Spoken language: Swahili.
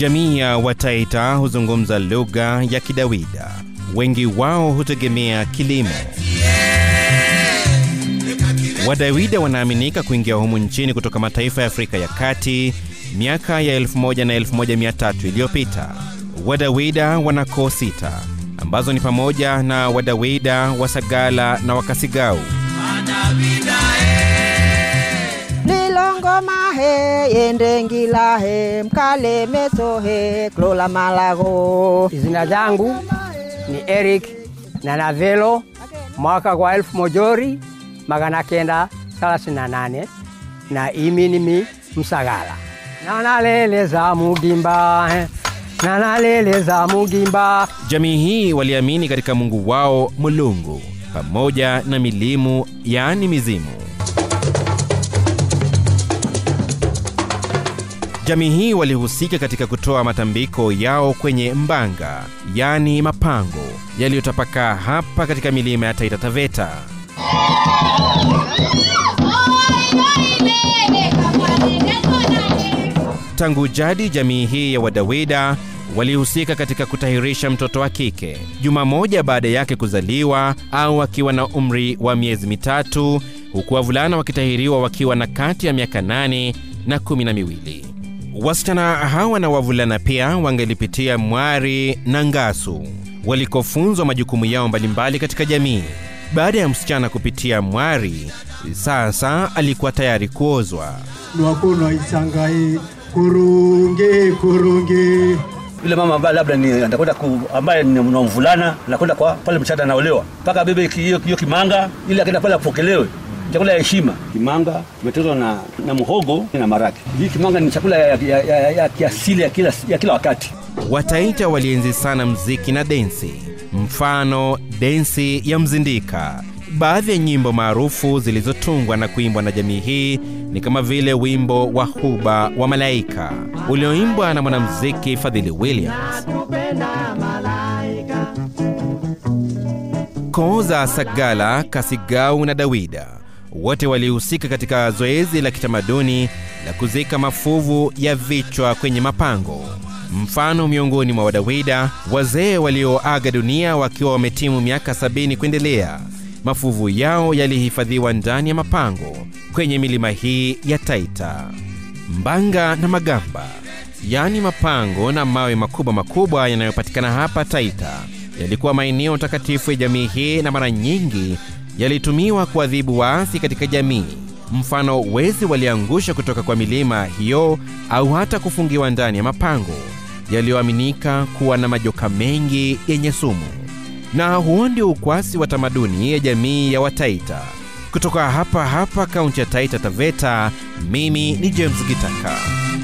Jamii ya Wataita huzungumza lugha ya Kidawida. Wengi wao hutegemea kilimo. Wadawida wanaaminika kuingia humu nchini kutoka mataifa ya Afrika ya Kati miaka ya 1000 na 1300 iliyopita. Wadawida wana koo sita ambazo ni pamoja na Wadawida, Wasagala na Wakasigau. lilongomahe yendengilahe mkalemesohe klola malago Jina zangu ni Eric Nanavelo, mwaka kwa elfu mojori magana kenda thelathini na nane na imi nimi Msagala. Nanaleleza mugimba eh, nanaleleza mugimba Jamii hii waliamini katika Mungu wao Mulungu pamoja na milimu, yaani mizimu. Jamii hii walihusika katika kutoa matambiko yao kwenye mbanga, yaani mapango yaliyotapakaa hapa katika milima ya Taita Taveta. Tangu jadi jamii hii ya Wadawida walihusika katika kutahirisha mtoto wa kike juma moja baada yake kuzaliwa au akiwa na umri wa miezi mitatu, huku wavulana wakitahiriwa wakiwa na kati ya miaka nane na kumi na miwili. Wasichana hawa na wavulana pia wangelipitia mwari na ngasu walikofunzwa majukumu yao mbalimbali katika jamii. Baada ya msichana kupitia mwari, sasa alikuwa tayari kuozwa. lwakuno isangai kurungi kurungi yule mama ambaye labda ni anakwenda ku, ambaye ni mna mvulana anakwenda kwa pale mchana anaolewa mpaka bebe ki- hiyo hiyo kimanga ili akaenda pale apokelewe chakula ya heshima kimanga kimetozwa na, na muhogo na maraki hii kimanga ni chakula ya, ya, ya, ya, ya kiasili ya kila, ya kila wakati Wataita walienzi sana mziki na densi, mfano densi ya mzindika. Baadhi ya nyimbo maarufu zilizotungwa na kuimbwa na jamii hii ni kama vile wimbo wa Huba wa Malaika ulioimbwa na mwanamuziki Fadhili Williams. Koo za Sagala, Kasigau na Dawida wote walihusika katika zoezi la kitamaduni la kuzika mafuvu ya vichwa kwenye mapango. Mfano, miongoni mwa Wadawida, wazee walioaga dunia wakiwa wametimu miaka sabini kuendelea, mafuvu yao yalihifadhiwa ndani ya mapango kwenye milima hii ya Taita. Mbanga na Magamba, yaani mapango na mawe makubwa makubwa yanayopatikana hapa Taita, yalikuwa maeneo takatifu ya jamii hii na mara nyingi yalitumiwa kuadhibu waasi katika jamii. Mfano, wezi waliangusha kutoka kwa milima hiyo au hata kufungiwa ndani ya mapango yaliyoaminika kuwa na majoka mengi yenye sumu. Na huo ndio ukwasi wa tamaduni ya jamii ya Wataita. Kutoka hapa hapa kaunti ya Taita Taveta, mimi ni James Gitaka.